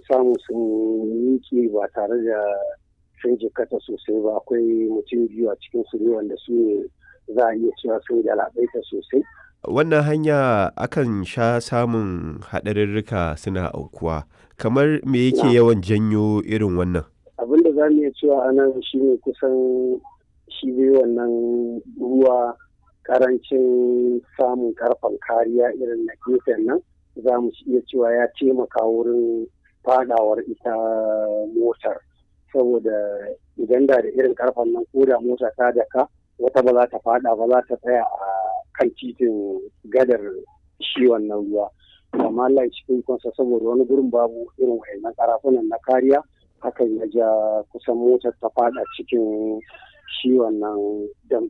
samu sun miƙe ba tare da sun jikata sosai ba akwai mutum biyu a cikin su ne wanda su ne za a iya cewa sun galabaita sosai wannan hanya akan sha samun haɗarurruka suna aukuwa kamar me yake yawan janyo irin wannan abin da za mu iya cewa a nan shi ne kusan shi dai wannan ruwa karancin samun karfan kariya irin na gefen nan za mu iya cewa ya taimaka wurin fadawar ita motar saboda idan da da irin karfan nan ko da mota ta daka wata ba za ta fada ba za ta tsaya a kan titin gadar shi wannan ruwa amma Allah cikin kansa saboda wani gurin babu irin wayannan karafunan na kariya hakan ya ja kusan motar ta fada cikin shi wannan dam